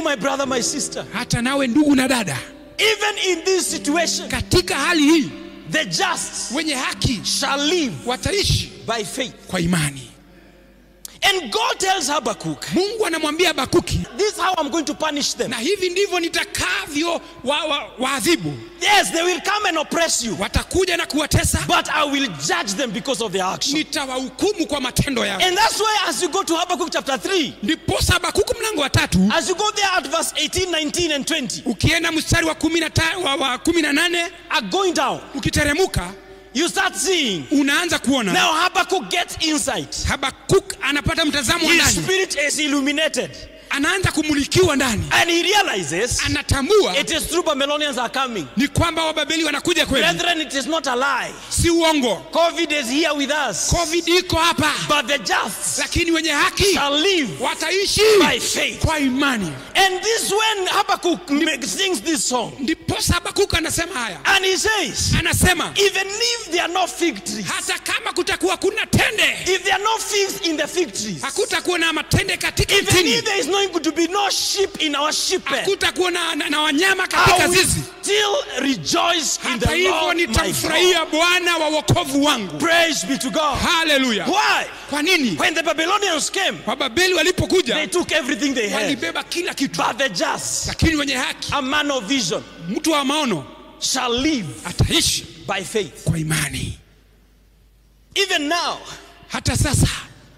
my brother, my sister, hata nawe ndugu na dada even in this situation, katika hali hii the just wenye haki shall live wataishi by faith. kwa imani And God tells Habakkuk, mungu anamwambia bakuki This is how I'm going to punish them. na hivi ndivyo nitakavyo waadhibu wa, waadhibu. Yes, they will come and oppress you, watakuja na kuwatesa but I will judge them because of their action. nitawahukumu kwa matendo yao And that's why, as you go to Habakkuk chapter 3, ndiposa habakuku mlango wa tatu as you go there at verse 18, 19, and 20, ukienda mstari wa kumi na ta- wa- wa kumi na nane are going down, ukiteremuka you start seeing. unaanza kuona Now Habakkuk gets insight. habakuk anapata mtazamo wa His ndani spirit is illuminated. anaanza kumulikiwa ndani And he realizes anatambua it is true Babylonians are coming. ni kwamba wababeli wanakuja kweli Brethren, it is not a lie. si uongo COVID is here with us. covid iko hapa But the just lakini wenye haki shall live wataishi by faith. kwa imani And this when Habakkuk ma- sings this song. ndiposa habakuk anasema haya And he says, anasema even if there are no fig trees, hata kama kutakuwa kuna tende if there are no figs in the fig trees, hakutakuwa na matende katika even mtini if there is not going to be no sheep in our sheep pen, hakutakuwa na, na, na wanyama I katika will zizi still rejoice in hata the hivyo Lord my God. nitamfurahia bwana wa wokovu wangu Praise be to God. haleluya Why? kwa nini When the Babylonians came, wababeli they walipokuja took everything they had. walibeba kila kitu But the just, lakini wenye haki a man of vision, mtu wa maono shall live ataishi by faith. kwa imani Even now, hata sasa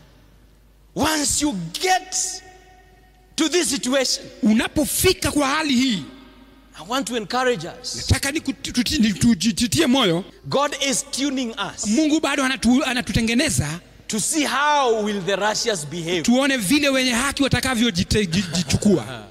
once you get to this situation, unapofika kwa hali hii I want to encourage us. nataka ni kutu- tuti- ni tujitie moyo God is tuning us mungu bado anatu, anatutengeneza to see how will the Russians behave. tuone vile wenye haki watakavyojichukua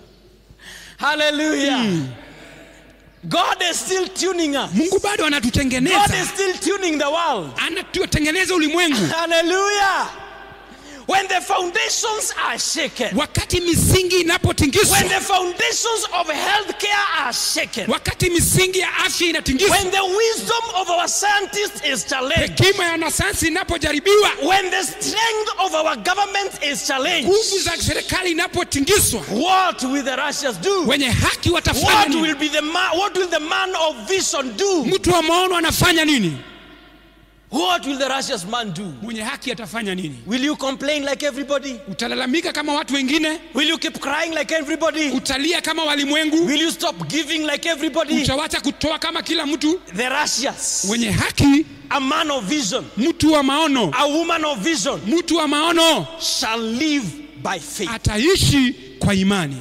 Hallelujah. God is still tuning us. mungu bado God anatutengeneza is still tuning the world. anatutengeneza ulimwengu Hallelujah. When the foundations are shaken, wakati misingi when inapotingizwa the foundations of healthcare are shaken, wakati misingi ya afya inatingizwa when the wisdom of our scientists is challenged, hekima ya wanasayansi inapojaribiwa when the strength of our government is challenged, nguvu za serikali inapotingizwa what will the Russians do? wenye haki watafanya What nini will be the man, what will the man of vision do? mtu wa maono anafanya nini What will the Russians man do? mwenye haki atafanya nini Will you complain like everybody? utalalamika kama watu wengine Will you keep crying like everybody? utalia kama walimwengu Will you stop giving like everybody? utawacha kutoa kama kila mtu The Russians, wenye haki a man of vision, mtu wa maono a woman of vision, mtu wa maono shall live by faith. ataishi kwa imani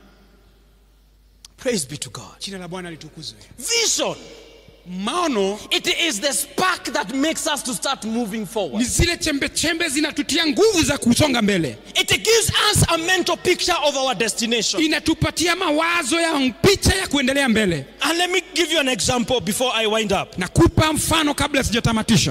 Praise be to God. jina la bwana litukuzwe Vision, maono it is the spark that makes us to start moving ni forward. zile chembe chembe zinatutia nguvu za kusonga mbele It gives us a mental picture of our destination. inatupatia mawazo ya picha ya kuendelea mbele And let me give you an example before I wind up. nakupa mfano kabla sijatamatisha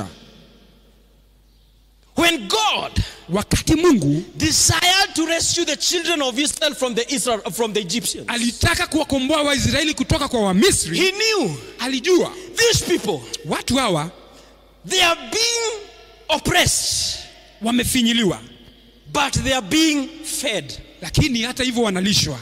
When God wakati mungu desired to rescue the children of Israel from the Israel from the Egyptians, alitaka kuwakomboa waisraeli kutoka kwa wamisri He knew alijua these people watu hawa they are being oppressed, wamefinyiliwa but they are being fed. lakini hata hivyo wanalishwa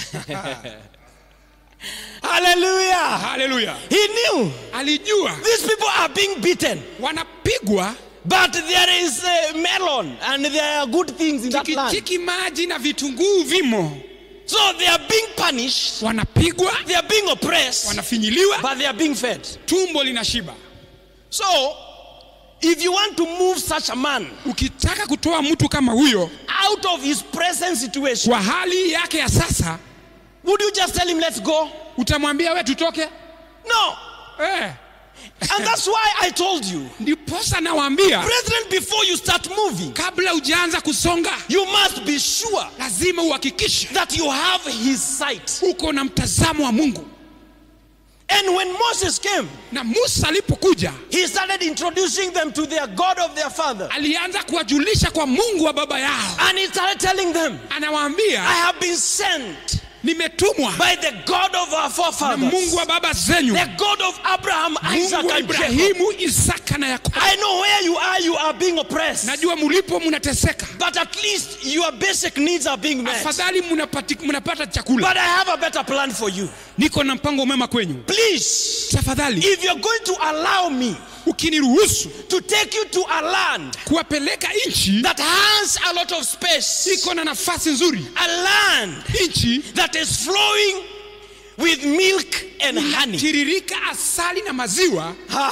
Hallelujah! haleluya He knew alijua these people are being beaten, wanapigwa but there is a melon and there are good things in that land. tikitiki maji na vitunguu vimo So they are being punished, wanapigwa they are being oppressed, wanafinyiliwa but they are being fed. tumbo linashiba So, if you want to move such a man ukitaka kutoa mtu kama huyo out of his present situation, kwa hali yake ya sasa would you just tell him, let's go? utamwambia we tutoke No. eh. And that's why I told you, ndiposa nawaambia brethren, before you start moving, kabla hujaanza kusonga you must be sure lazima uhakikishe that you have his sight. uko na mtazamo wa mungu And when Moses came, na musa alipokuja he started introducing them to their God of their father. alianza kuwajulisha kwa mungu wa baba yao And he started telling them, I anawaambia have been sent nimetumwa by the God of our na forefathers, mungu wa baba zenyu the God of Abraham, Isaac, mungu wa and Jacob. ibrahimu isaka na yakobo I know where you are, you are being oppressed. najua mulipo mnateseka But at least your basic needs are being met. afadhali mnapati- mnapata chakula But I have a better plan for you. niko na mpango mwema kwenyu Please, tafadhali if you're going to allow me ukiniruhusu to take you to a land kuwapeleka nchi that has a lot of space, iko na nafasi nzuri a land nchi that is flowing with milk and honey. tiririka asali na maziwa Ha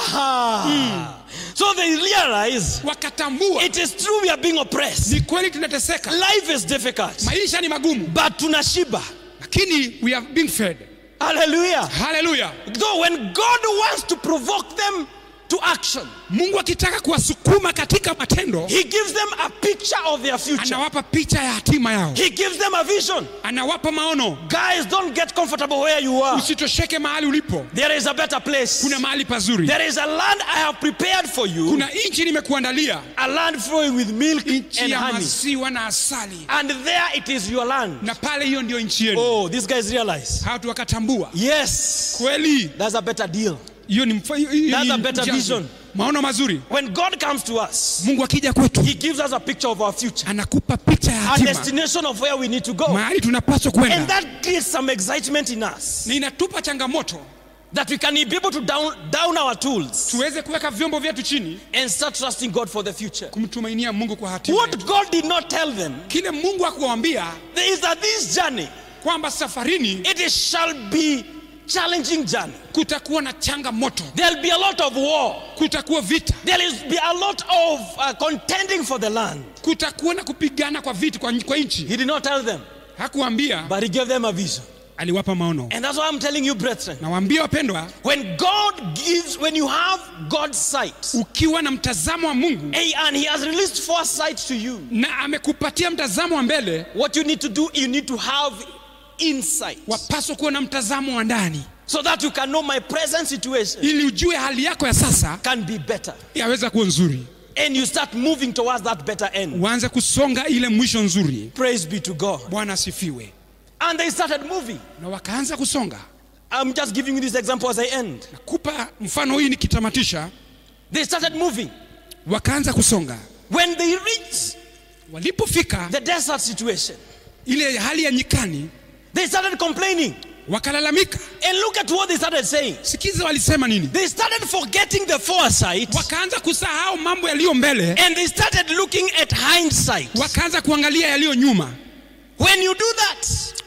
ha. So they realize wakatambua it is true we are being oppressed. ni kweli tunateseka Life is difficult, maisha ni magumu but tunashiba. lakini we are being fed Hallelujah. haleluya Though when God wants to provoke them to action, mungu akitaka kuwasukuma katika matendo He gives them a picture of their future. anawapa picha ya hatima yao He gives them a vision. anawapa maono Guys, don't get comfortable where you are. usitosheke mahali ulipo There is a better place. kuna mahali pazuri There is a land I have prepared for you, kuna nchi nimekuandalia a land flowing with milk nchi and ya honey. maziwa na asali And there it is your land. na pale hiyo ndio nchi yenu Oh, these guys realize. hatu wakatambua Yes, kweli that's a better deal. hiyo ni mfa- hiyo ni That's a better mjazo. vision. maono mazuri When God comes to us, mungu akija kwetu He gives us a picture of our future, anakupa picha ya a hatima destination of where we need to go. mahali tunapaswa And kwenda that creates some excitement in us na inatupa changamoto that we can be able to down, down our tools tuweze kuweka vyombo vyetu chini and start trusting God for the future. kumtumainia mungu kwa hatima What God did not tell them kile mungu akuwambia is that this journey, kwamba safarini it is, shall be challenging journey. kutakuwa na changamoto There'll be a lot of war. kutakuwa vita There will be a lot of uh, contending for the land. kutakuwa na kupigana kwa vita kwa, kwa nchi He did not tell them, hakuwambia but he gave them a vision. aliwapa maono And that's why I'm telling you, brethren, nawaambia wapendwa when God gives, when you have God's sight, ukiwa na mtazamo wa mungu eh, and He has released foresight to you, na amekupatia mtazamo wa mbele what you need to do, you need to have insight wapaswa kuwa na mtazamo wa ndani so that you can know my present situation ili ujue hali yako ya sasa can be better. yaweza kuwa nzuri And you start moving towards that better end. uanze kusonga ile mwisho nzuri Praise be to God. bwana asifiwe And they started moving. na wakaanza kusonga I'm just giving you this example as I end. nakupa mfano hii nikitamatisha They started moving. wakaanza kusonga When they reached walipofika the desert situation, ile hali ya nyikani they started complaining. wakalalamika And look at what they started saying. sikiza walisema nini They started forgetting the foresight wakaanza kusahau mambo yaliyo mbele and they started looking at hindsight. wakaanza kuangalia yaliyo nyuma When you do that,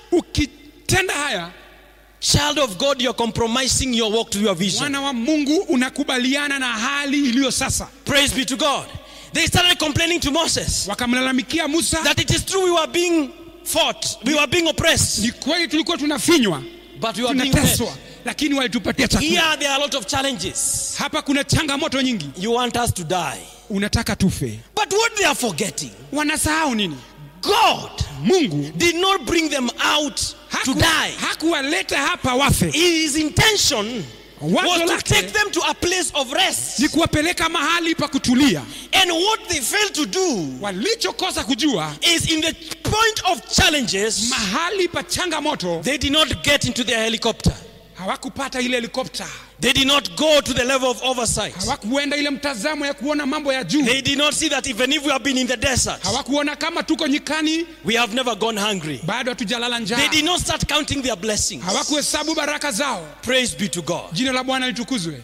ukitenda haya child of God, you're compromising your walk to your vision. mwana wa mungu unakubaliana na hali iliyo sasa Praise be to God. They started complaining to Moses wakamlalamikia musa that it is true we were being fought, we were being oppressed, ni kweli tulikuwa tunafinywa but we were being fed. tunateswa lakini walitupatia chakula Here there are a lot of challenges. hapa kuna changamoto nyingi You want us to die. unataka tufe But what they are forgetting, wanasahau nini God mungu did not bring them out to haku- die. hakuwaleta hapa wafe His intention Wazo was to lake take them to a place of rest. ni kuwapeleka mahali pa kutulia And what they failed to do walichokosa kujua is in the point of challenges, mahali pa changamoto they did not get into their helicopter. hawakupata ile helikopta They did not go to the level of oversight. hawakuenda ile mtazamo ya kuona mambo ya juu They did not see that even if we have been in the desert, hawakuona kama tuko nyikani we have never gone hungry. bado hatujalala They njaa did not start counting their blessings. hawakuhesabu baraka zao Praise be to God. jina la bwana litukuzwe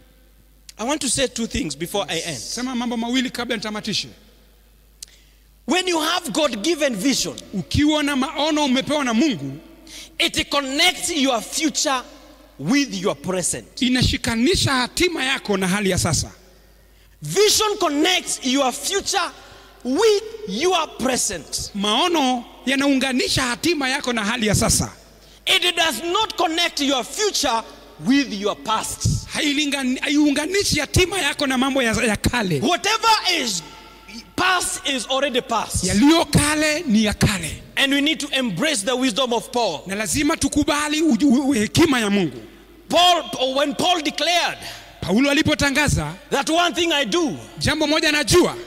I want to say two things before I end. sema mambo mawili kabla nitamatishe When you have God given vision, ukiwa na maono umepewa na mungu it connects your future with your present. inashikanisha hatima yako na hali ya sasa Vision connects your future with your present. maono yanaunganisha hatima yako na hali ya sasa It does not connect your future with your past. Hailingani- haiunganishi hatima yako na mambo ya, ya kale Whatever is past is already past. yaliyo kale ni ya kale And we need to embrace the wisdom of Paul. na lazima tukubali uju- u- hekima ya mungu Paul, when Paul declared paulo alipotangaza that one thing I do, jambo moja najua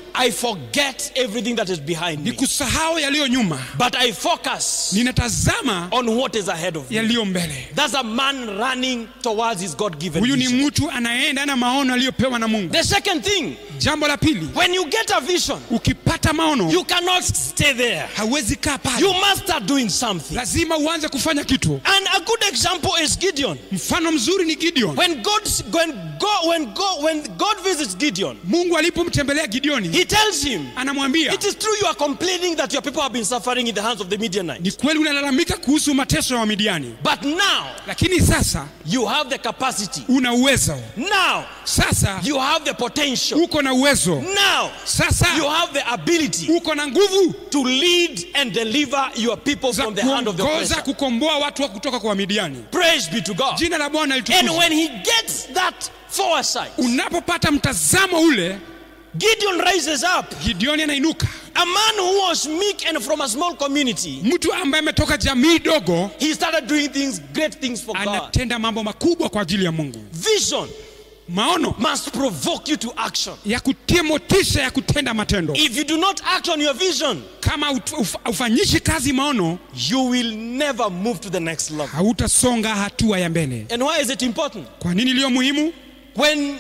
I forget everything that is behind ni me. kusahau yaliyo nyuma But I focus ninatazama on what is ahead of me. yaliyo mbele That's a man running towards his God given huyu ni vision. mtu anaenda na maono aliyopewa na mungu The second thing, jambo la pili when you get a vision, ukipata maono you cannot stay there. hauwezi kaa pale You must start doing something. lazima uanze kufanya kitu And a good example is Gideon. mfano mzuri ni gideon When God, when God, when God, when God visits Gideon, mungu alipomtembelea gideoni He tells him, anamwambia "It is true you are complaining that your people have been suffering in the hands of the Midianites, ni kweli unalalamika kuhusu mateso ya wamidiani but now lakini sasa you have the capacity. una uwezo Now sasa you have the potential. uko na uwezo Now you sasa have the ability uko na nguvu to lead and deliver your people za from the hand of the kuongoza oppressor. kukomboa watu wa kutoka kwa wamidiani Praise be to God. jina la bwana And litukuzwe when he gets that foresight, unapopata mtazamo ule Gideon rises up, gideoni anainuka a man who was meek and from a small community. mtu ambaye ametoka jamii dogo He started doing things, great things for God. anatenda mambo makubwa kwa ajili ya mungu Vision maono must provoke you to action. ya kutia motisha ya kutenda matendo If you do not act on your vision, kama ut- uf- ufanyishi kazi maono you will never move to the next level. hautasonga hatua ya mbele And why is it important? kwa nini iliyo muhimu When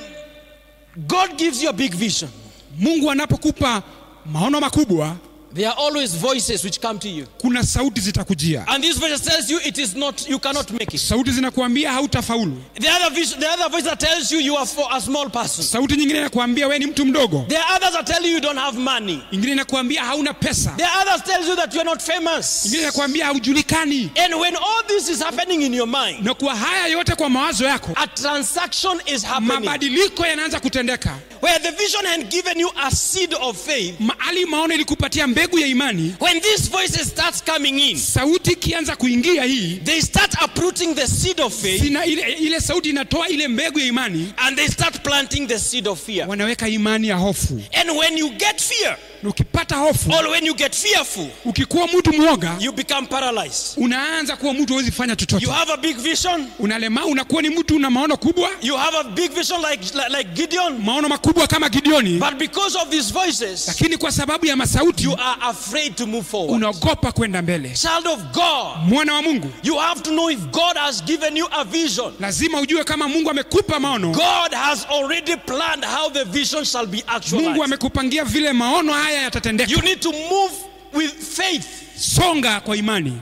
God gives you a big vision, mungu anapokupa maono makubwa there are always voices which come to you. kuna sauti zitakujia And this voice tells you it is not, you cannot make it. sauti zinakuambia hautafaulu The other, vision, the other voice that tells you you are for a small person. sauti nyingine inakuambia we ni mtu mdogo There are others that tell you you don't have money. ingine inakuambia hauna pesa There are others tells you that you are not famous. ingine inakuambia haujulikani And when all this is happening in your mind, na kwa haya yote kwa mawazo yako a transaction is happening mabadiliko yanaanza kutendeka where the vision had given you a seed of faith. mahali maono ilikupatia mbegu ya imani When these voices starts coming in, sauti ikianza kuingia hii they start uprooting the seed of faith sina ile, ile sauti inatoa ile mbegu ya imani and they start planting the seed of fear. wanaweka imani ya hofu And when you get fear, na ukipata hofu or when you get fearful, ukikuwa mtu mwoga you become paralyzed. unaanza kuwa mtu huwezi fanya You chochote have a big vision. unalema unakuwa ni mtu una maono kubwa You have a big vision like, like, like Gideon. maono makubwa kama gideoni But because of these voices, lakini kwa sababu ya masauti you are afraid to move forward. unaogopa kwenda mbele Child of God, mwana wa mungu you have to know if God has given you a vision. lazima ujue kama mungu amekupa maono God has already planned how the vision shall be mungu actualized. amekupangia vile maono haya yatatendeka You need to move with faith. songa kwa imani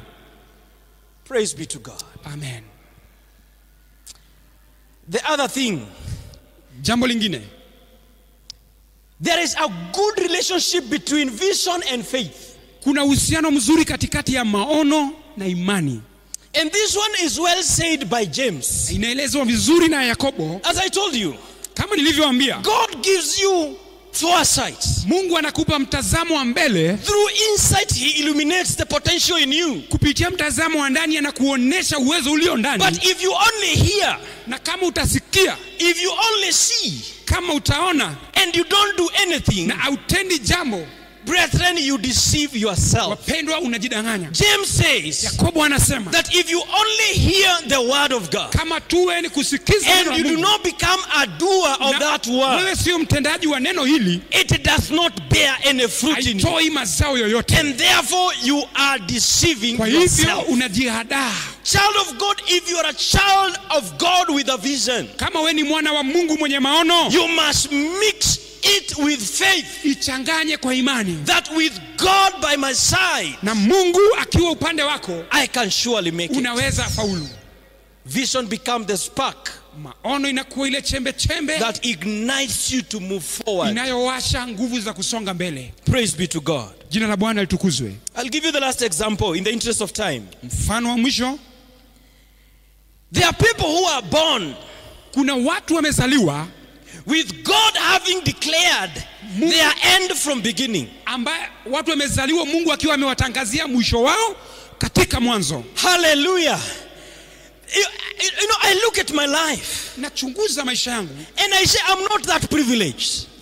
Praise be to God. amen The other thing, jambo lingine there is a good relationship between vision and faith. kuna uhusiano mzuri katikati ya maono na imani And this one is well said by James. inaelezwa vizuri na yakobo As I told you, kama nilivyoambia God gives you foresight. mungu anakupa mtazamo wa mbele Through insight, He illuminates the potential in you. kupitia mtazamo wa ndani anakuonyesha uwezo ulio ndani But if you only hear, na kama utasikia if you only see, kama utaona and you don't do anything, na autendi jambo brethren, you deceive yourself. wapendwa unajidanganya James says yakobo anasema that if you only hear the word of God kama tuwe ni kusikiza neno and la you do Mungu, not become a doer of na that word, wewe sio mtendaji wa neno hili it does not bear any fruit in you. haitoi mazao yoyote And therefore, you are deceiving kwa hivyo yourself. unajihadaa Child of God, if you are a child of God with a vision, kama we ni mwana wa mungu mwenye maono you must mix it with faith. ichanganye kwa imani That with God by my side, na mungu akiwa upande wako I can surely make it. unaweza faulu Vision become the spark maono inakuwa ile chembe chembe that ignites you to move forward. inayowasha nguvu za kusonga mbele Praise be to God. jina la bwana litukuzwe I'll give you the last example in the interest of time. mfano wa mwisho There are people who are born kuna watu wamezaliwa with God having declared their end from beginning. ambaye watu wamezaliwa mungu akiwa amewatangazia mwisho wao katika mwanzo Hallelujah. You, you know, I look at my life nachunguza maisha yangu and I say, I'm not that privileged.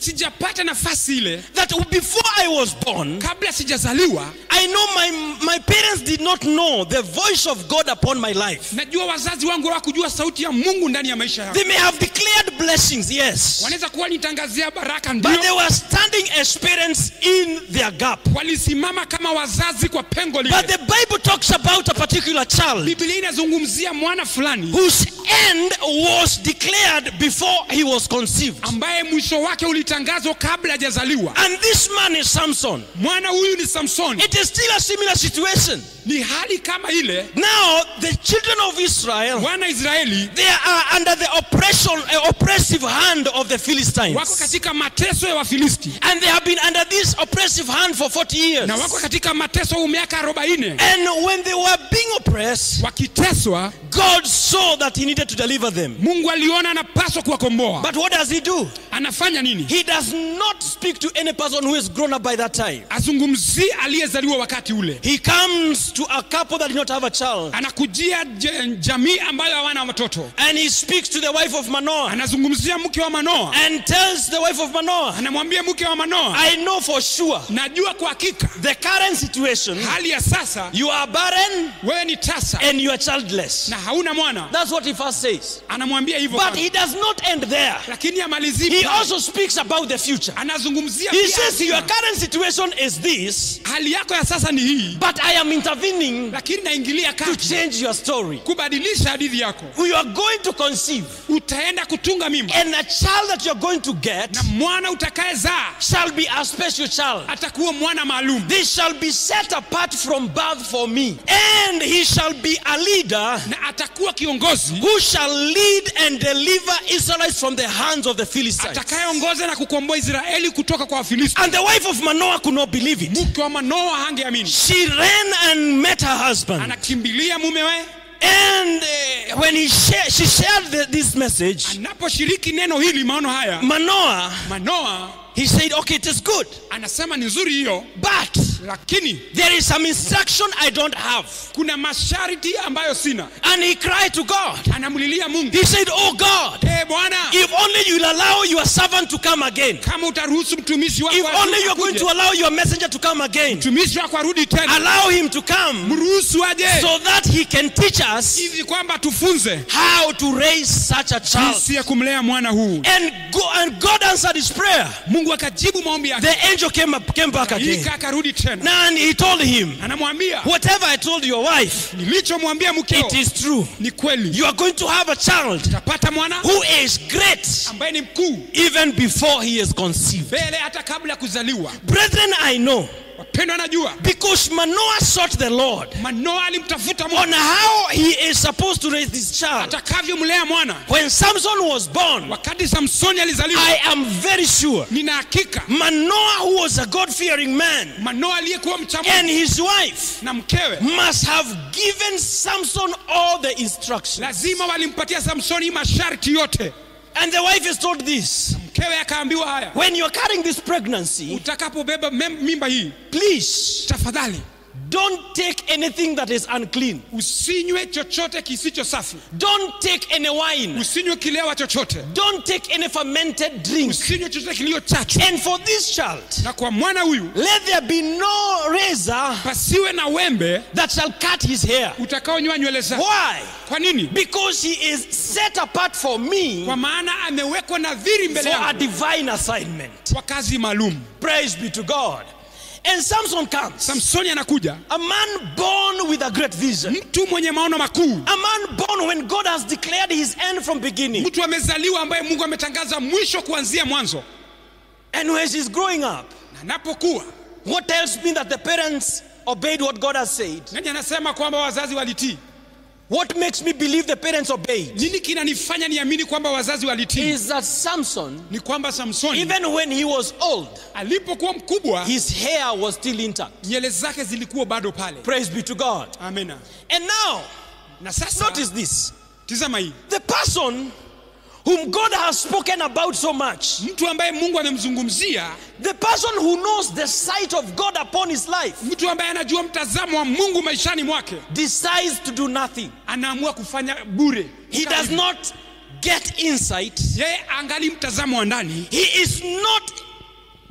sijapata nafasi ile that before I was born, kabla sijazaliwa I know my, my parents did not know the voice of God upon my life. najua wazazi wangu hawakujua sauti ya mungu ndani ya maisha yangu They may have declared blessings, yes, wanaweza kuwa nitangazia baraka but they ndio were standing as parents in their gap. walisimama kama wazazi kwa pengo But lile the Bible talks about a particular child biblia inazungumzia mwana fulani whose end was declared before he was conceived. ambaye mwisho wake ulitangazwa kabla hajazaliwa And this man is Samson. mwana huyu ni samsoni It is still a similar situation. ni hali kama ile Now, the children of Israel, wana israeli they are under the oppression, uh, oppressive hand of the wako Philistines. katika mateso ya wafilisti And they have been under this oppressive hand for 40 years. na wako katika mateso huu miaka 40 And when they were being oppressed, wakiteswa God saw that He needed to deliver them. mungu aliona anapaswa kuwakomboa But what does He do? anafanya nini He does not speak to any person who is grown up by that time. azungumzii aliyezaliwa wakati ule He comes to a couple that did not have a child. anakujia je- jamii ambayo hawana watoto And he speaks to the wife of Manoah anazungumzia mke wa manoa and tells the wife of Manoah, anamwambia mke wa manoa I know for sure najua kwa hakika the current situation, hali ya sasa you are barren wewe ni tasa and you are childless. na hauna mwana That's what he first says. anamwambia hivyo But kwanza. he does not end there. lakini amalizii He pale. also speaks about the future. anazungumzia He pia says, Your hatima. current situation is this, hali yako ya sasa ni hii but I am intervening lakini naingilia to kati change your story. kubadilisha hadithi yako You are going to conceive, utaenda kutunga mimba and a child that you are going to get na mwana utakayezaa shall be a special child. atakuwa mwana maalum This shall be set apart from birth for me, and he shall be a leader na atakuwa kiongozi who shall lead and deliver Israelites from the hands of the Philistines. atakayeongoza na kukomboa israeli kutoka kwa wafilisti And the wife of Manoah could not believe it. mke wa manoa hangeamini She ran and met her husband. anakimbilia mumewe And uh, when he share, she shared the, this message, anaposhiriki neno hili maono haya Manoah, manoa he said, Okay, it is good, anasema ni nzuri hiyo but lakini there is some instruction I don't have. kuna masharti ambayo sina And he cried to God. anamlilia mungu He said, Oh God, e bwana if only you'll allow your servant to come again, kama utaruhusu mtumishi wako if only you're going akuje, to allow your messenger to come again, mtumishi wako arudi tena allow him to come mruhusu aje so that he can teach us hivi kwamba tufunze how to raise such a child. jinsi ya kumlea mwana huu And, go, and God answered his prayer. mungu akajibu maombi yake The angel came, up, came back again. ika akarudi tena Now, and he told him, anamwambia Whatever I told your wife, nilichomwambia mkeo it is true. ni kweli You are going to have a child utapata mwana who is great ambaye ni mkuu even before he is conceived. mbele hata kabla ya kuzaliwa Brethren, I know wapendwa anajua because Manoah sought the Lord manoa alimtafuta on mwana how he is supposed to raise this child. atakavyomlea mwana When Samson was born, wakati samsoni alizaliwa I am very sure nina hakika Manoah, who was a God fearing man, manoa aliyekuwa mcha Mungu and his wife na mkewe must have given Samson all the instructions. lazima walimpatia samsoni masharti yote And the wife is told this mkewe akaambiwa haya when you're carrying this pregnancy, utakapobeba mem- mimba hii please tafadhali don't take anything that is unclean. usinywe chochote kisicho safi Don't take any wine. usinywe kilewa chochote Don't take any fermented drink. usinywe chochote kilio chachu And for this child, na kwa mwana huyu let there be no razor pasiwe na wembe that shall cut his hair. utakaonywa nywele zake Why? kwa nini Because he is set apart for me kwa maana amewekwa nadhiri mbele for a yangu divine assignment. kwa kazi maalum Praise be to God. And Samson comes, samsoni anakuja a man born with a great vision, mtu mwenye maono makuu a man born when God has declared his end from beginning. mtu amezaliwa ambaye mungu ametangaza mwisho kuanzia mwanzo And when he's growing up, na anapokuwa what tells me that the parents obeyed what God has said? nani anasema kwamba wazazi walitii What makes me believe the parents obeyed nini kinanifanya niamini kwamba wazazi walitii is that Samson, ni kwamba samsoni even when he was old, alipokuwa mkubwa his hair was still intact. nywele zake zilikuwa bado pale Praise be to God. amena And now, na sasa notice this tizama hii the person whom God has spoken about so much, mtu ambaye mungu amemzungumzia the person who knows the sight of God upon his life, mtu ambaye anajua mtazamo wa mungu maishani mwake decides to do nothing. anaamua kufanya bure He does not get insight, yeye angali mtazamo wa ndani he is not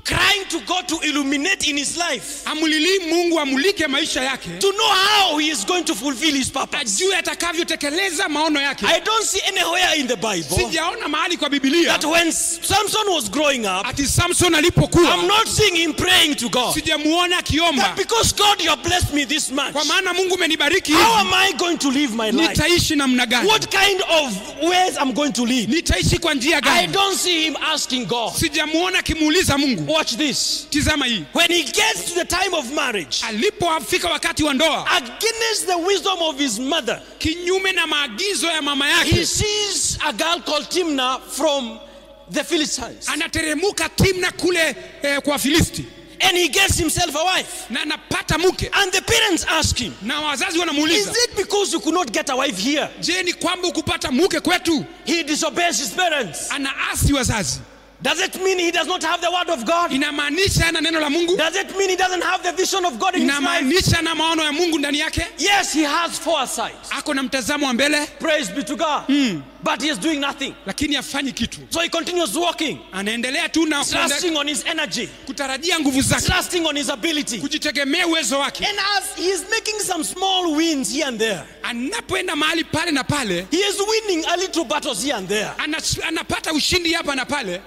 crying to God to illuminate in his life, amlilii mungu amulike maisha yake to know how he is going to fulfill his purpose. ajue atakavyotekeleza maono yake I don't see anywhere in the Bible sijaona mahali kwa bibilia that when Samson was growing up, ati samson I'm alipokuwa not seeing him praying to God. sijamuona akiomba That because God, you have blessed me this much. kwa maana mungu umenibariki How hivi am I going to live my life? nitaishi namna gani What kind of ways I'm going to live? nitaishi kwa njia I gani don't see him asking God. sijamuona akimuuliza mungu Watch this. tizama hii When he gets to the time of marriage, alipofika wakati wa ndoa against the wisdom of his mother, kinyume na maagizo ya mama he yake sees a girl called Timnah from the Philistines. anateremuka timna kule eh, kwa filisti And he gets himself a wife. na anapata mke And the parents ask him, na wazazi Is wanamuuliza it because you could not get a wife here? je ni kwamba ukupata mke kwetu He disobeys his parents. anaasi wazazi Does it mean he does not have the word of God? inamaanisha ana neno la mungu Does it mean he doesn't have the vision of God in his life? inamaanisha na maono ya mungu ndani yake Yes, he has foresight. ako na mtazamo wa mbele Praise be to God. But he is doing nothing. lakini hafanyi kitu So he continues walking, anaendelea tu na kuende- trusting on his energy, kutarajia nguvu zake trusting on his ability. kujitegemea uwezo wake And as he is making some small wins here and there, anapoenda mahali pale na pale he is winning a little battles here and there. anas- anapata ushindi hapa na pale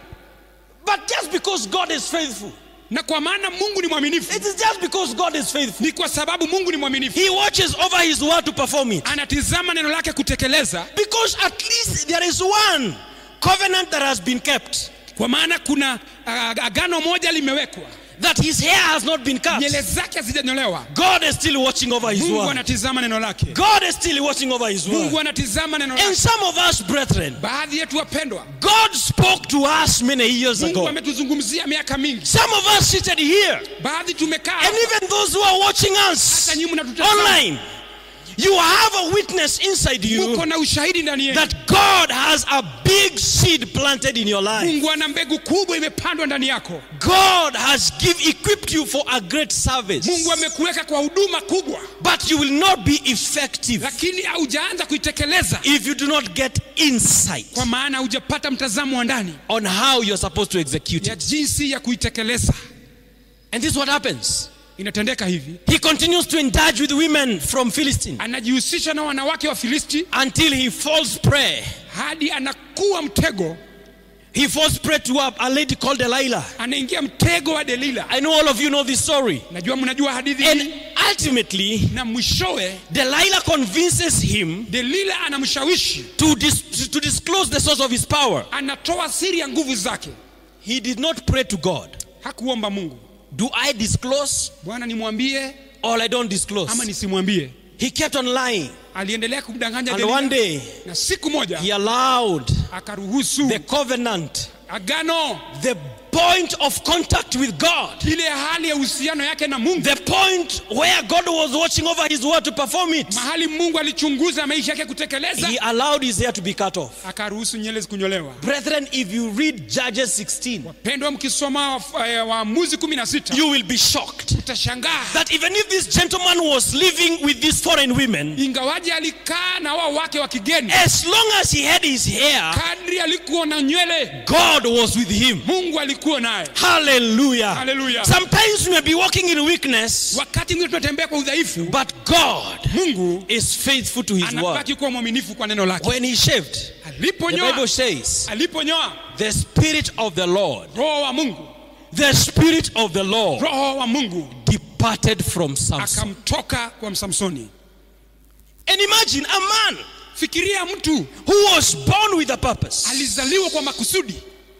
But just because God is faithful, na kwa maana mungu ni mwaminifu it is just because God is faithful. ni kwa sababu mungu ni mwaminifu He watches over his word to perform it. anatizama neno lake kutekeleza Because at least there is one covenant that has been kept, kwa maana kuna uh, agano moja limewekwa that his hair has not been cut. nyele zake hazijanyolewa God is still watching over his mungu word. anatizama neno lake God is still watching over his word. mungu anatizama neno And lake some of us, brethren, baadhi yetu wapendwa God spoke to us many years mungu ago. ametuzungumzia miaka mingi Some of us seated here, baadhi tumekaa and even those who are watching us hata nyinyi mnatutazama online, you have a witness inside you muko na ushahidi ndani yenu that God has a big seed planted in your life. mungu ana mbegu kubwa imepandwa ndani yako God has give, equipped you for a great service, mungu amekuweka kwa huduma kubwa but you will not be effective lakini haujaanza kuitekeleza if you do not get insight kwa maana hujapata mtazamo wa ndani on how you're supposed to execute ya it. jinsi ya kuitekeleza And this is what happens. inatendeka hivi He continues to indulge with women from Philistine anajihusisha na wanawake wa filisti until he falls prey. hadi anakuwa mtego He falls prey to a, a lady called Delilah. anaingia mtego wa delila I know all of you know this story. najua mnajua hadithi And hii ultimately, na mwishowe Delilah convinces him delila anamshawishi to, dis- to disclose the source of his power. anatoa siri ya nguvu zake He did not pray to God. hakuomba mungu Do I disclose bwana nimwambie or I don't disclose? ama nisimwambie He kept on lying. aliendelea kumdanganya And Delila. one day, na siku moja he allowed akaruhusu the covenant, agano the point of contact with God, ile hali ya uhusiano yake na mungu the point where God was watching over his word to perform it. mahali mungu alichunguza maisha yake kutekeleza He allowed his hair to be cut off. akaruhusu nyele zikunyolewa Brethren, if you read Judges 16, pendwa mkisoma wa- eh, waamuzi kumi na sita you will be shocked utashangaa that even if this gentleman was living with these foreign women, ingawaji alikaa na wao wake wa kigeni as long as he had his hair, kadri alikuwa na nywele God was with him. mungu alikuwa naye Hallelujah. Hallelujah. Sometimes we may be walking in weakness, wakati mwingine tunatembea kwa udhaifu but God mungu is faithful to his word. anabaki kuwa mwaminifu kwa neno lake When he shaved, the aliponyoa Bible says, aliponyoa the Spirit of the Lord, roho wa mungu the Spirit of the Lord roho wa mungu departed from Samson. akamtoka kwa msamsoni And imagine a man fikiria mtu who was born with a purpose. alizaliwa kwa makusudi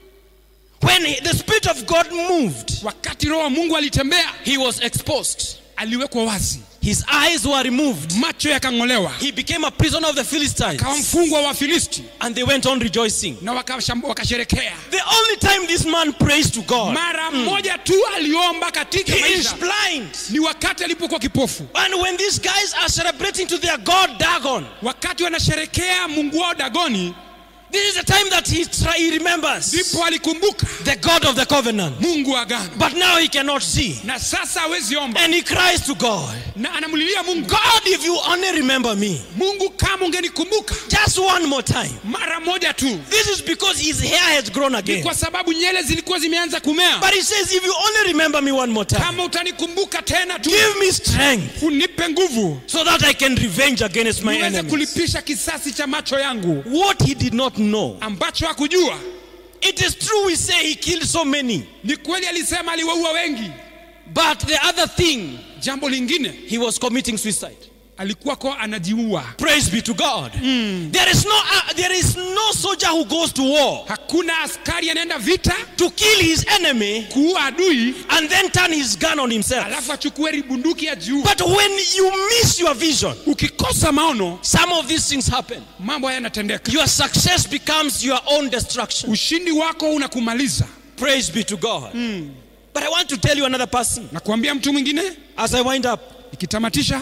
When he- the Spirit of God moved, wakati roho wa mungu alitembea he was exposed. aliwekwa wazi His eyes were removed. macho yakang'olewa He became a prisoner of the Philistines. kawa mfungwa wa filisti And they went on rejoicing. na wakasham- wakasherekea The only time this man prays to God, mara moja tu aliomba katika he is maisha blind. ni wakati alipokuwa kipofu And when these guys are celebrating to their God Dagon, wakati wanasherekea mungu wao dagoni This is the time that he, try, he remembers ndipo alikumbuka the God of the covenant. mungu wa agano But now he cannot see. na sasa hawezi omba And he cries to God, na anamlilia mungu God, if you only remember me mungu kama ungenikumbuka just one more time. mara moja tu This is because his hair has grown ni again. kwa sababu nyele zilikuwa zimeanza kumea But he says, if you only remember me one more time, kama utanikumbuka tena tu give me strength unipe nguvu so that I can revenge against my niweze enemies. kulipisha kisasi cha macho yangu What he did not know. ambacho hakujua It is true we say he killed so many. ni kweli alisema aliwaua wengi But the other thing, jambo lingine he was committing suicide. alikuwa kwa anajiua Praise be to God. There is no uh, there is no soldier who goes to war hakuna askari anaenda vita to kill his enemy kuua adui and then turn his gun on himself. alafu achukue bunduki ajiua But when you miss your vision, ukikosa maono some of these things happen. mambo haya yanatendeka Your success becomes your own destruction. ushindi wako unakumaliza Praise be to God. But I want to tell you another person na kuambia mtu mwingine as I wind up. ikitamatisha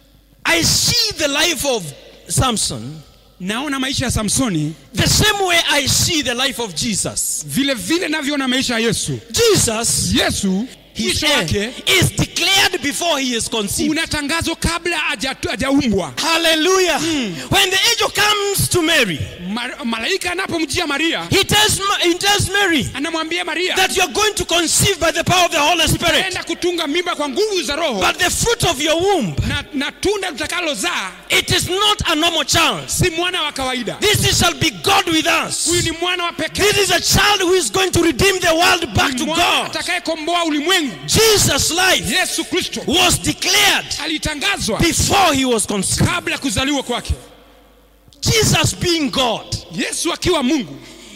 I see the life of Samson naona maisha ya samsoni the same way I see the life of Jesus. vile vile navyoona maisha ya yesu Jesus, yesu his mwisho end wake is declared before he is conceived. unatangazwa kabla haja- hajaumbwa Hallelujah. When the angel comes to Mary, Ma- malaika anapomjia maria he tells, Ma- he tells Mary anamwambia maria that you are going to conceive by the power of the Holy Spirit. enda kutunga mimba kwa nguvu za roho But the fruit of your womb, na, na tunda litakalozaa it is not a normal child. si mwana wa kawaida This is- shall be God with us. huyu ni mwana wa pekee This is a child who is going to redeem the world back to mwana God. atakayekomboa ulimwengu Jesus' life yesu kristo was declared alitangazwa before he was conceived. kabla ya kuzaliwa kwake Jesus being God, yesu akiwa mungu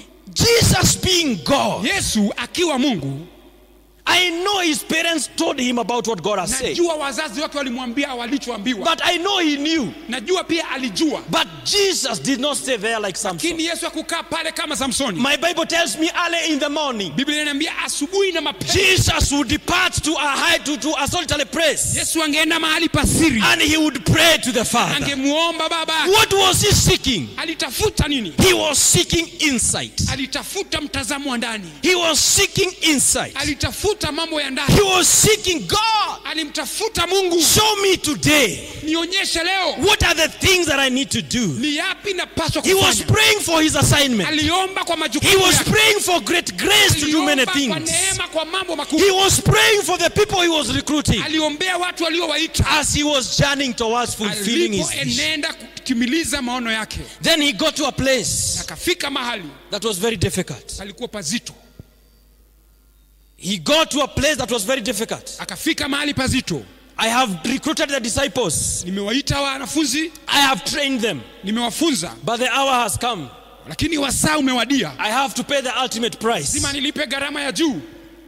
Jesus being God. yesu akiwa mungu I know his parents told him about what God has said, najua wazazi wake walimwambia walichoambiwa but I know he knew. najua pia alijua But Jesus did not stay there like Samson. lakini yesu akukaa pale kama samsoni My Bible tells me early in the morning, biblia inaniambia asubuhi na mapema Jesus would depart to a high to, to a solitary place yesu angeenda mahali pasiri and he would pray to the Father. angemuomba baba What was he seeking? alitafuta nini He was seeking insight. alitafuta mtazamo wa ndani He was seeking insight. alitafuta mambo ya ndani He was seeking God. alimtafuta mungu Show me today nionyeshe leo what are the things that I need to do. ni yapi napaswa He was kufanya praying for his assignment. aliomba kwa He majukumu was yake. praying for great grace to do many aliomba kwa things. neema kwa mambo He makubwa was praying for the people he was recruiting aliombea watu aliowaita as he was journeying towards fulfilling his vision. alipoenenda kutimiliza maono yake Then he got to a place akafika mahali that was very difficult. palikuwa pazito He got to a place that was very difficult. akafika mahali pazito I have recruited the disciples. nimewaita wanafunzi I have trained them. nimewafunza But the hour has come. lakini wasaa umewadia I have to pay the ultimate price. lazima nilipe gharama ya juu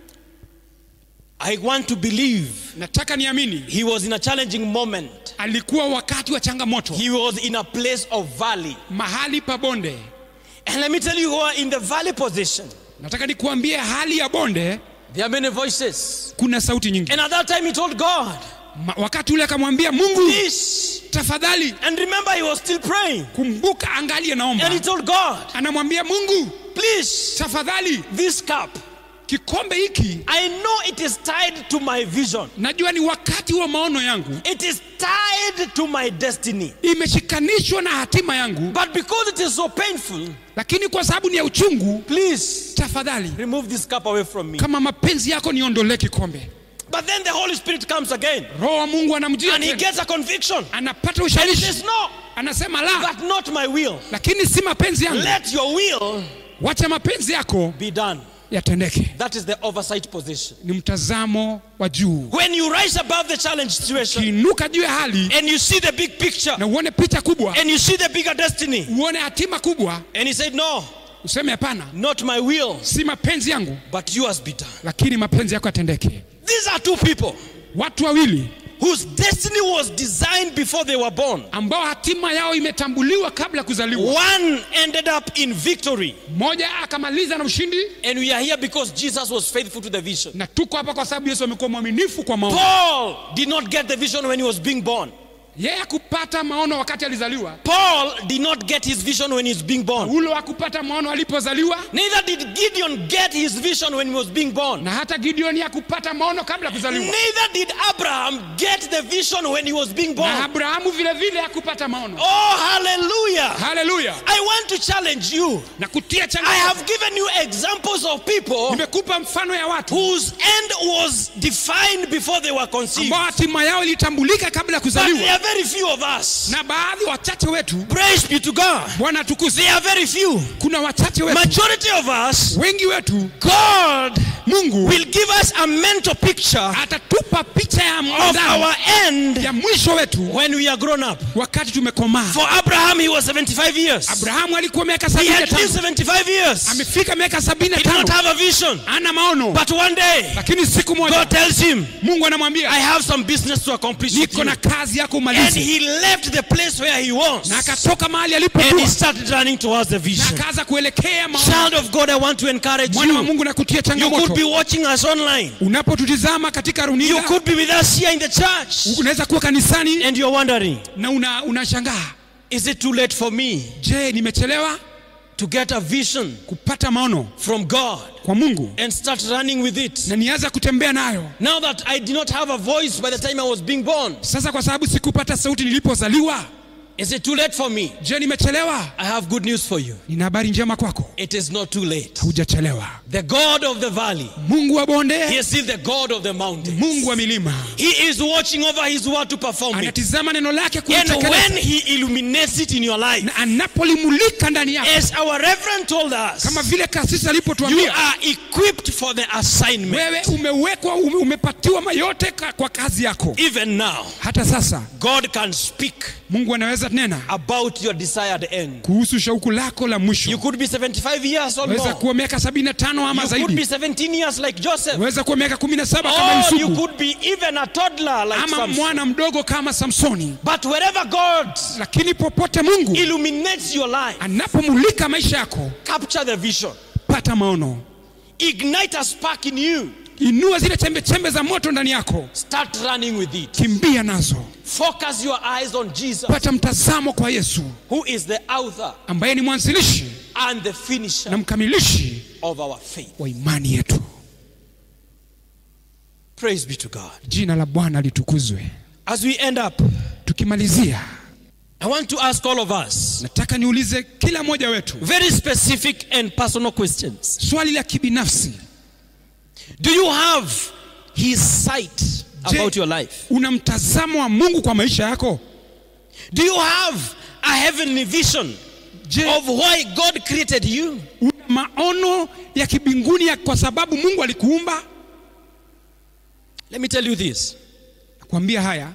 I want to believe nataka niamini he was in a challenging moment. alikuwa wakati wa changamoto He was in a place of valley. mahali pa bonde And let me tell you who are in the valley position. nataka nikuambie hali ya bonde There are many voices. kuna sauti nyingi And at that time he told God, Ma, wakati ule akamwambia mungu please. tafadhali And remember he was still praying. kumbuka angalie And naomba he told God, anamwambia mungu please, tafadhali this cup, kikombe hiki I know it is tied to my vision. najua ni wakati wa maono yangu It is tied to my destiny. imeshikanishwa na hatima yangu But because it is so painful, lakini kwa sababu ni ya uchungu please tafadhali remove this cup away from me. kama mapenzi yako niondolee kikombe But then the Holy Spirit comes again roho wa mungu anamjia and he tena. gets a conviction. anapata And he ushawishi says, No, anasema la but not my will. lakini si mapenzi yangu Let your will wacha mapenzi yako be done. yatendeke That is the oversight position. ni mtazamo wa juu When you rise above the challenge situation kiinuka juu ya hali and you see the big picture na uone picha kubwa and you see the bigger destiny, uone hatima kubwa and he said, No, useme hapana not my will, si mapenzi yangu but yours be done. lakini mapenzi yako yatendeke These are two people watu wawili whose destiny was designed before they were born. ambao hatima yao imetambuliwa kabla ya kuzaliwa One ended up in victory, mmoja akamaliza na ushindi and we are here because Jesus was faithful to the vision. na tuko hapa kwa sababu yesu amekuwa mwaminifu kwa maono Paul did not get the vision when he was being born. yeye akupata maono wakati alizaliwa Paul did not get his vision when he was being born. ulo akupata maono alipozaliwa Neither did Gideon get his vision when he was being born. na hata gideoni hakupata maono kabla ya kuzaliwa Neither did Abraham get the vision when he was being na born. abrahamu vile vile hakupata maono Oh, hallelujah. haleluya I want to challenge you. na kutia I changamoto have given you examples of people nimekupa mfano ya watu whose end was defined before they were conceived. ambao hatima yao ilitambulika kabla ya But there kuzaliwa are very few of us. na baadhi wachache wetu Praise be to God. bwana tukuze There are very few. kuna wachache wetu Majority of us, wengi wetu God mungu will give us a mental picture atatupa picha ya of ndani our end ya mwisho wetu when we are grown up. wakati tumekomaa For Abraham, he was 75 years. abrahamu alikuwa miaka He sabini na had lived tano 75 years. amefika miaka sabini na He did not tano have a vision. ana maono But one day, lakini siku moja God tells him, mungu anamwambia I have some business to accomplish with niko you. na kazi yako And umalize he left the place where he was. na akatoka mahali And he alipokuwa started running towards the na vision. akaanza kuelekea maono Child of God, I want to encourage mwana wa you. mungu na kutia You could changamoto be watching us online. unapotutizama katika You runinga could be with us here in the church. unaweza kuwa kanisani And you're wondering, na una- unashangaa is it too late for me je nimechelewa to get a vision kupata maono from God kwa mungu and start running with it? na nianza kutembea nayo Now that I did not have a voice by the time I was being born, sasa kwa sababu sikupata sauti nilipozaliwa is it too late for me? je nimechelewa I have good news for you. nina habari njema kwako It is not too late. hujachelewa The God of the valley, mungu wa He bonde is still the God of the mountain. mungu wa milima He is watching over His word to perform it. anatizama neno lake And kulitekeleza when He illuminates it in your life, na anapolimulika ndani yako as our Reverend told us, kama vile kasisi you alipotuambia are equipped for the assignment. wewe umewekwa ume, umepatiwa mayote ka, kwa kazi yako Even now, hata sasa God can speak mungu anaweza nena about your desired end. kuhusu shauku lako la You mwisho could be 75 years or weza more. kuwa miaka sabini na tano ama You could be zaidi 17 years like Joseph. weza kuwa miaka kumi na saba kama Or you yusufu could be even a toddler like ama Samson. mwana mdogo kama samsoni But wherever God lakini popote mungu illuminates your life, anapomulika maisha yako capture the vision, pata maono ignite a spark in you, inua zile chembe chembe za moto ndani yako start running with it. kimbia nazo Focus your eyes on Jesus, pata mtazamo kwa yesu who is the author ambaye ni mwanzilishi and the na finisher mkamilishi of our faith. wa imani yetu Praise be to God. jina la bwana litukuzwe As we end up, tukimalizia I want to ask all of us nataka niulize kila mmoja wetu very specific and personal questions. swali la kibinafsi Do you have His sight Je, about your life? una mtazamo wa mungu kwa maisha yako Do you have a heavenly vision je of why God created you? una maono ya kibinguni ya kwa sababu mungu alikuumba Let me tell you this nakwambia haya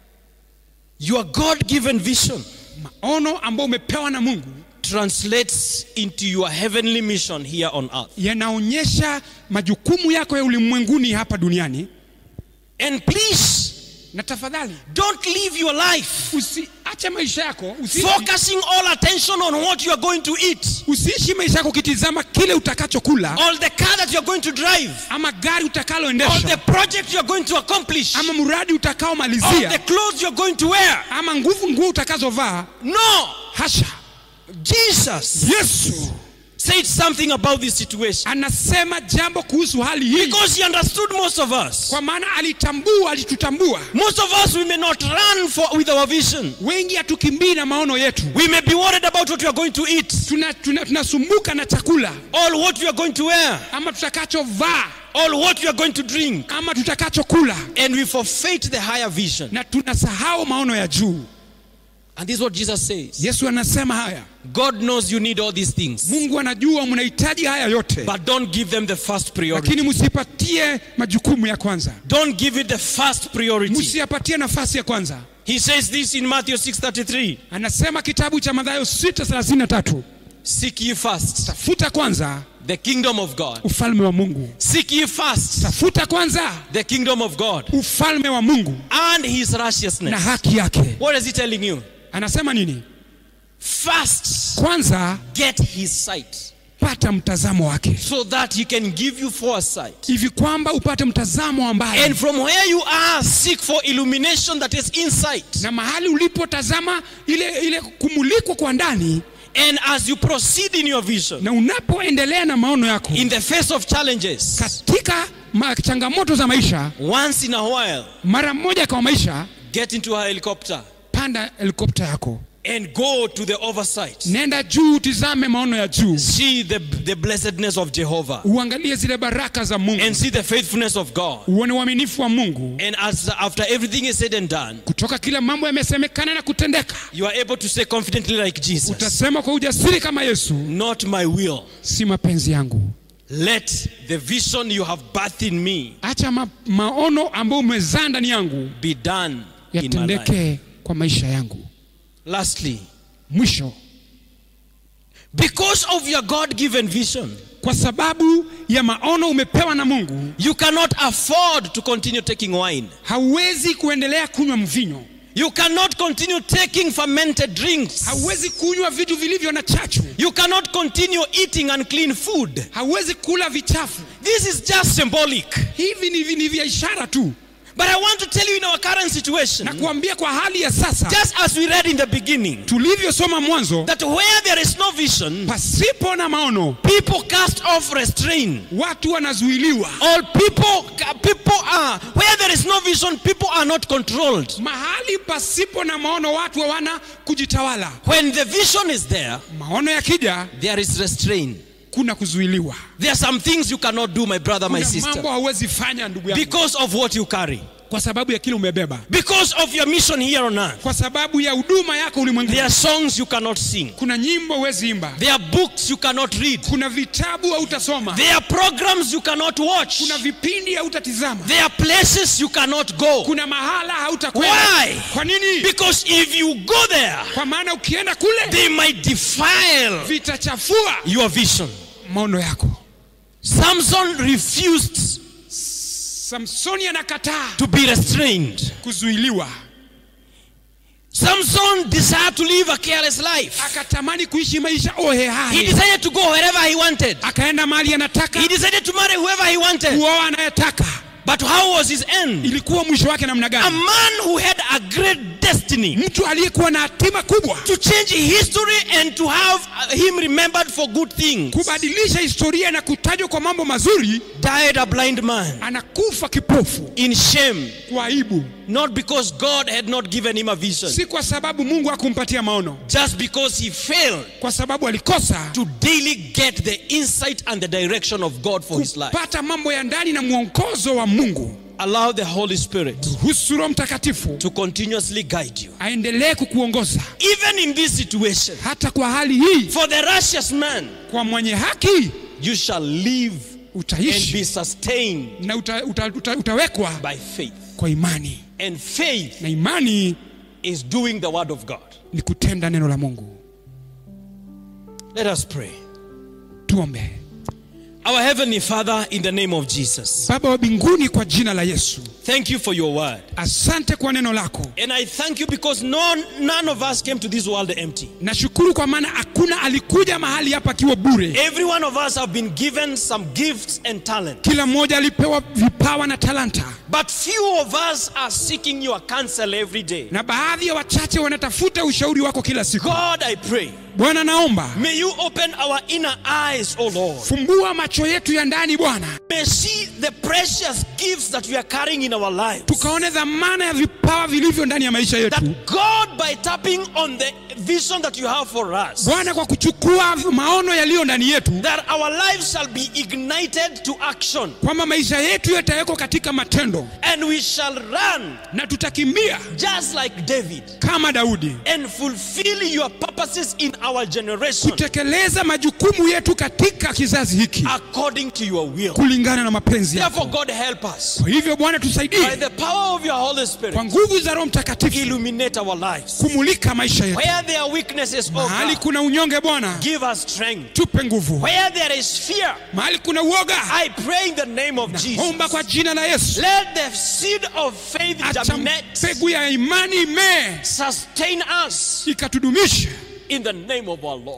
your God given vision maono ambayo umepewa na mungu translates into your heavenly mission here on earth. yanaonyesha majukumu yako ya ulimwenguni hapa duniani And please na tafadhali don't live your life usiache maisha yako usiishi, focusing all attention on what you are going to eat, usiishi maisha yako ukitizama kile utakachokula or the car that you are going to drive, ama gari or the utakaloendesha project you are going to accomplish, ama mradi or the utakaomalizia clothes you are going to wear. ama nguvu nguo utakazovaa No, hasha Jesus yesu said something about this situation anasema jambo kuhusu hali hii because he understood most of us. kwa maana alitambua alitutambua Most of us, we may not run for, with our vision. wengi hatukimbii na maono yetu We may be worried about what we are going to eat, tunasumbuka tuna, tunasumbuka na chakula or what we are going to wear, ama tutakachovaa or what we are going to drink, ama tutakachokula and we forfeit the higher vision. na tunasahau maono ya juu And this is what Jesus says yesu anasema haya God knows you need all these things, mungu anajua mnahitaji haya yote but don't give them the first priority. lakini msipatie majukumu ya kwanza Don't give it the first priority. msiyapatie nafasi ya kwanza He says this in Matthew 6:33. anasema kitabu cha madhayo 633 Seek ye first tafuta kwanza the kingdom of God. ufalme wa mungu Seek ye first tafuta kwanza the kingdom of God ufalme wa mungu and his na righteousness. haki yake What is he telling you? anasema nini First, kwanza get his sight. pata mtazamo wake so that he can give you foresight. hivi kwamba upate mtazamo ambaye And from where you are, seek for illumination that is insight. na mahali ulipotazama ile ile kumulikwa kwa ndani And as you proceed in your vision, na unapoendelea na maono yako in the face of challenges, katika ma, changamoto za maisha once in a while, mara moja kwa maisha get into a helicopter panda helikopta yako and go to the oversight. nenda juu utizame maono ya juu See the, the blessedness of Jehovah uangalie zile baraka za mungu and see the faithfulness of God. uone uaminifu wa mungu And as after everything is said and done, kutoka kila mambo yamesemekana na kutendeka you are able to say confidently, like Jesus, utasema kwa ujasiri kama yesu Not my will. si mapenzi yangu Let the vision you have birthed in me acha ma, maono ambayo umezaa ndani yangu be done in my life. yatendeke kwa maisha yangu Lastly, mwisho because of your God given vision, kwa sababu ya maono umepewa na mungu you cannot afford to continue taking wine. hauwezi kuendelea kunywa mvinyo You cannot continue taking fermented drinks. hauwezi kunywa vitu vilivyo na chachu You cannot continue eating unclean food. hauwezi kula vichafu This is just symbolic. hivi ni, vi- ni vya ishara tu But I want to tell you in our current situation, na kuambia kwa hali ya sasa just as we read in the beginning, tulivyosoma mwanzo that where there is no vision, pasipo na maono people cast off restraint. watu wanazuiliwa All people, people are, where there is no vision, people are not controlled. mahali pasipo na maono watu hawana kujitawala When the vision is there, maono yakija there is restraint. kuna kuzuiliwa There are some things you cannot do, my brother, my kuna mambo sister, hauwezi fanya ndugu yangu because of what you carry, kwa sababu ya kile umebeba because of your mission here on earth. kwa sababu ya huduma yako ulimwenguni There are songs you cannot sing, kuna nyimbo huwezi imba there are books you cannot read, kuna vitabu hautasoma there are programs you cannot watch, kuna vipindi hautatizama there are places you cannot go. kuna mahala hautakwenda Why? kwa nini Because if you go there, kwa maana ukienda kule they might defile vitachafua your vision. maono yako Samson refused samsoni anakataa to be restrained. kuzuiliwa Samson desired to live a careless life. akatamani kuishi maisha He ohehai decided to go wherever he wanted. akaenda mahali anataka He decided to marry whoever he wanted. kuoa anayetaka But how was his end? ilikuwa mwisho wake namna A gani man who had a great destiny mtu aliyekuwa na hatima kubwa to change history and to have him remembered for good things kubadilisha historia na kutajwa kwa mambo mazuri died a blind man anakufa kipofu in shame, kwa aibu not because God had not given him a vision, si kwa sababu mungu hakumpatia maono just because he failed kwa sababu alikosa to daily get the insight and the direction of God for his life. kupata mambo ya ndani na mwongozo wa mungu Allow the Holy Spirit ruhusu roho mtakatifu to continuously guide you. aendelee kukuongoza Even in this situation, hata kwa hali hii for the righteous man, kwa mwenye haki you shall live and be utaishi sustained na uta, uta, uta, utawekwa by faith. kwa imani And faith na imani is doing the word of God. ni kutenda neno la mungu Let us pray. tuombe Our Heavenly Father, in the name of Jesus, baba wa mbinguni kwa jina la yesu thank you for your word. asante kwa neno lako And I thank you because none, none of us came to this world empty. nashukuru kwa maana hakuna alikuja mahali hapa akiwa bure Every one of us have been given some gifts and talent. kila mmoja alipewa vipawa na talanta But few of us are seeking your counsel every day. na baadhi ya wachache wanatafuta ushauri wako kila siku God, I pray, bwana naomba may you open our inner eyes, O Lord. fumbua macho yetu ya ndani bwana May see the precious gifts that we are carrying in our lives. tukaone dhamana ya vipawa vilivyo ndani ya maisha yetu That God, by tapping on the vision that you have for us, bwana kwa kuchukua maono yaliyo ndani yetu that our lives shall be ignited to action kwamba maisha yetu yatawekwa katika matendo and we shall run na tutakimbia just like David kama daudi and fulfill your purposes in our generation kutekeleza majukumu yetu katika kizazi hiki according to your will. kulingana na mapenzi yako Therefore, God, help us kwa hivyo bwana by tusaidie the power of your Holy Spirit, kwa nguvu za roho mtakatifu illuminate our lives. kumulika maisha yetu Where there are weaknesses, oh mahali God, kuna unyonge bwana give us strength. tupe nguvu Where there is fear, mahali kuna uoga I pray in the name of Jesus. omba kwa jina la yesu Let the seed of faith acha germinate, mbegu ya imani imee sustain us ikatudumishe in the name of our Lord.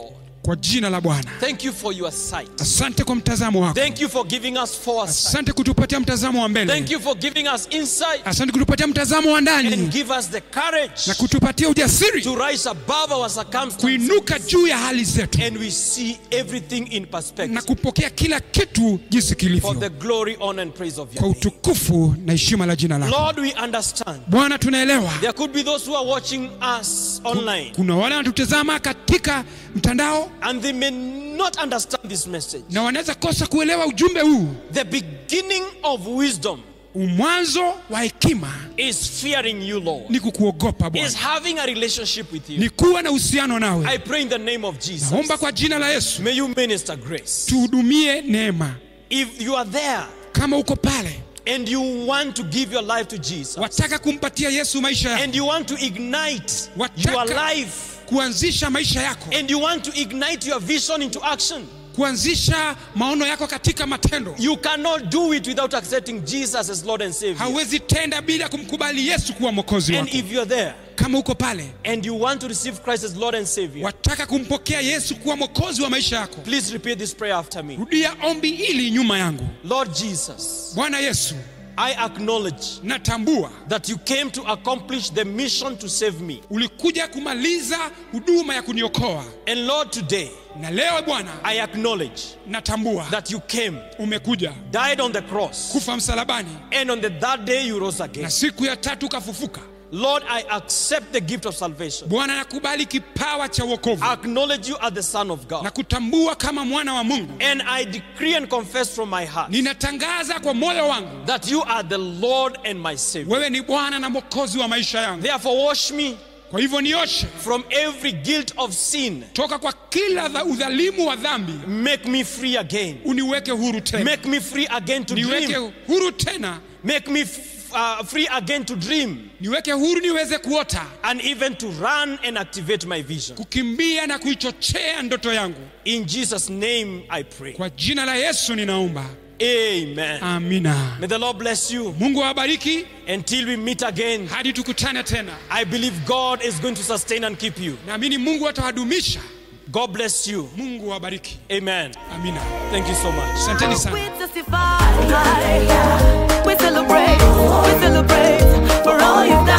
kwa jina la bwana Thank you for your sight. asante kwa mtazamo wako Thank you for giving us foresight. asante kutupatia mtazamo wa Thank mbele you for giving us insight asante kutupatia mtazamo wa and ndani give us the courage na kutupatia ujasiri to rise above our circumstances kuinuka juu ya hali zetu and we see everything in na perspective kupokea kila kitu jinsi for kilivyo the glory, honor, and praise of kwa your name. utukufu na heshima la jina lako Lord, we understand. bwana tunaelewa There could be those who are watching us online kuna wale wanatutazama katika mtandao and they may not understand this message. na wanaweza kosa kuelewa ujumbe huu The beginning of wisdom mwanzo wa hekima is fearing you, Lord, ni kukuogopa is bwana having a relationship with you. ni kuwa na uhusiano nawe I pray in the name of Jesus. naomba kwa jina la yesu May you minister grace. tuhudumie neema If you are there kama uko pale and you want to give your life to Jesus wataka kumpatia yesu maisha yako and you want to ignite Wataka- your life kuanzisha maisha yako and you want to ignite your vision into action, kuanzisha maono yako katika matendo you cannot do it without accepting Jesus as Lord and Savior. hauwezi tenda bila kumkubali yesu kuwa mwokozi And wako if you're there kama uko pale and you want to receive Christ as Lord and Savior, wataka kumpokea yesu kuwa mwokozi wa maisha yako please repeat this prayer after me. rudia ombi ili nyuma yangu Lord Jesus, bwana yesu I acknowledge natambua that you came to accomplish the mission to save me. ulikuja kumaliza huduma ya kuniokoa And Lord, today na leo bwana I acknowledge natambua that you came, umekuja died on the cross, kufa msalabani and on the third day you rose again. na siku ya tatu ukafufuka Lord, I accept the gift of salvation. bwana nakubali kipawa cha wokovu I acknowledge you as the Son of na God. kutambua kama mwana wa mungu And I decree and confess from my heart ninatangaza kwa moyo wangu that you are the Lord and my Savior. wewe ni bwana na mwokozi wa maisha yangu Therefore, wash me kwa hivyo nioshe from every guilt of sin. toka kwa kila dha- udhalimu wa dhambi Make me free again. uniweke huru tena Make me free again to niweke dream. huru tena Make me f- uh, free again to dream niweke huru niweze kuota and even to run and activate my vision. kukimbia na kuichochea ndoto yangu In Jesus' name I pray. kwa jina la yesu ninaomba Amen. amina May the Lord bless you mungu awabariki until we meet again. hadi tukutane tena I believe God is going to sustain and keep you. naamini mungu atawadumisha God bless you. mungu awabariki Amen. amina Thank you so much. asanteni sana We testify, we celebrate, we celebrate for all you've done.